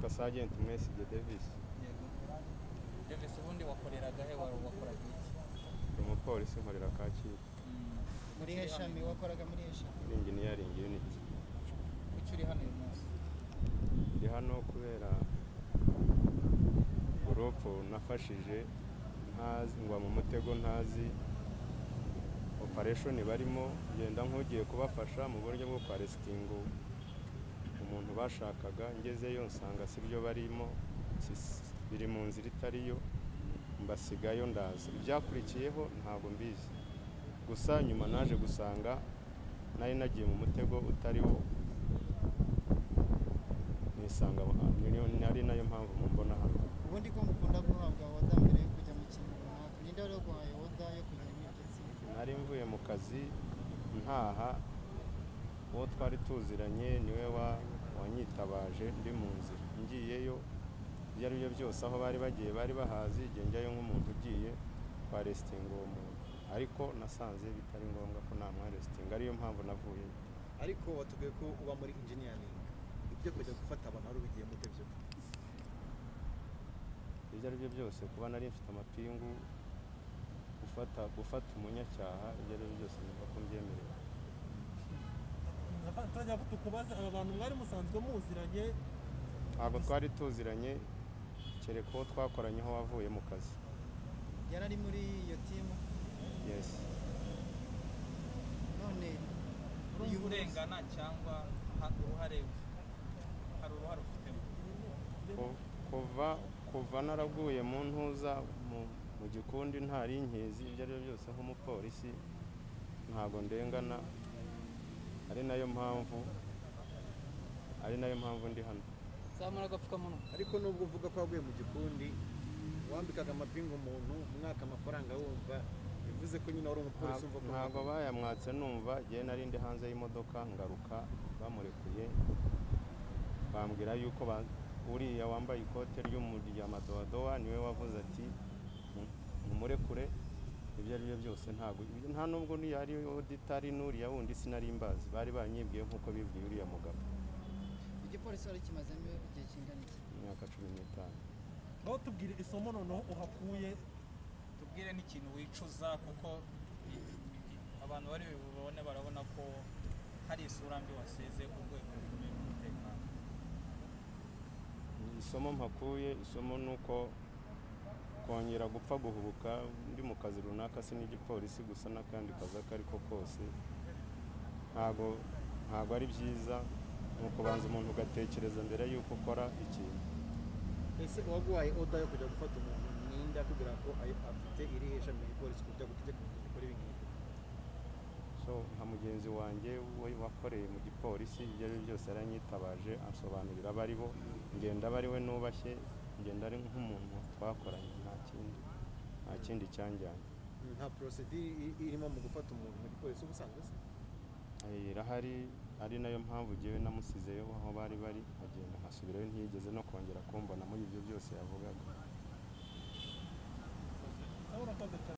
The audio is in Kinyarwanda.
na Sergeant Mesige Davis yego Davis ubundi wakoreraga he wari wakoraga iki ni umupolisi nkorera Kacyiru Mm. Kuki muri uri heshami hano? wakoraga muri heshami muri engineering unit kuki uri hano uyu munsi ndi hano kubera gurupu nafashije ntazi ngwa mu mutego ntazi opereshoni barimo ngenda nk'ugiye kubafasha mu buryo bwo kwarestinga umuntu bashakaga ngezeyo nsanga si byo barimo si- si- biri mu nzira itariyo mbasigayo ndaza ibyakurikiyeho ntabwo mbizi gusa nyuma naje gusanga nari nagiye mu mutego utari wo nisanga aho hantu Niyo- ari nayo mpamvu mumbona hano ubundi ko mukunda guhabwa oda mbere yo kujya mu kintu runaka ninde wari waguhaye oda yo kujya muri iryo tsinda nari mvuye mu kazi ntaha uwo twari tuziranye niwe wa- wanyitabaje ndi mu nzira ngiyeyo ibyo ari byo byose aho bari bagiye bari bahazi igihe njyayo nk'umuntu ugiye twaresitinga uwo muntu ariko nasanze bitari ngombwa ko namwaresitinga ariyo mpamvu navuyeyo ariko watubwiye ko uba muri engineering ibyo kujya gufata abantu wari ubigiyemo ute byo ibyo ari byo byose kuba nari mfite amapingu gufata gufata umunyacyaha ibyo ari byo byose numva ko mbyemerewe turajya tukubaze aba bantu mwari musanzwe muziranye ntabwo twari tuziranye kereka uwo twakoranyeho wavuye mu kazi yari ari muri iyo timu yes none urumva urengana cyangwa ha- uruhare hari uruhare ufitemo Ku- kuva kuva naraguye mu ntuza mu, mu gikundi ntari inkizi ibyo ari byo byose nk'umupolisi ntabwo ndengana ari nayo mpamvu ari nayo mpamvu ndi hano zamura agapfukamunwa ariko nubwo uvuga ko waguye mu gikundi wambikaga amapingu umuntu umwaka amafaranga wumva bivuze ko nyine wari umupolisi Nta- wumva ko ntabwo bayamwatse numva njyewe nari ndi hanze y'imodoka ngaruka bamurekuye bambwira yuko ba- uriya wambaye ikote ry'umu- rya madowadowa niwe wavuze ati "Mu- mumurekure ibyo ari byo byose ntabwo ibyo- nta nubwo niyo ari oditari n'uriya wundi sinari mbazi bari banyibwiye nk'uko bibwiye uriya mugabo igipolisi wari kimazemo igihe kingana iki imyaka cumi n'itanu aho tubwire isomo noneho uhakuye tubwire n'ikintu wicuza kuko i- i- abantu bari bubone barabona ko hari isura mbi wasize urwego rukomeye rw'umutekano isomo mpakuye isomo ni uko kongera gupfa guhubuka ndi mu kazi runaka si n'igipolisi gusa n'akandi kazi ako ari ko kose ntabwo ntabwo ari byiza ni ukubanza umuntu ugatekereza mbere y'uko ukora ikintu ese uwaguhaye oda yo kujya gufata umuntu ninde akubwira ko ayi- afite iri hesha mu gipolisi kujya gutegeka umuntu gukora ibi ngibi so nka mugenzi wanjye we wakoreye mu gipolisi ibyo ari byo byose yaranyitabaje ansobanurira abo ari bo ngenda aba ari we nubashye ngenda ari nk'umuntu twakoranye nta kindi nta kindi cyanjyanye nta porosedire i- irimo mu gufata umuntu mu gipolisi uba usanzwe se Eh, irahari ari nayo mpamvu njyewe namusizeyo aho bari bari agenda nkasubirayo ntiyigeze no kongera kumbona muri ibyo byose yavugaga aho urakoze cyane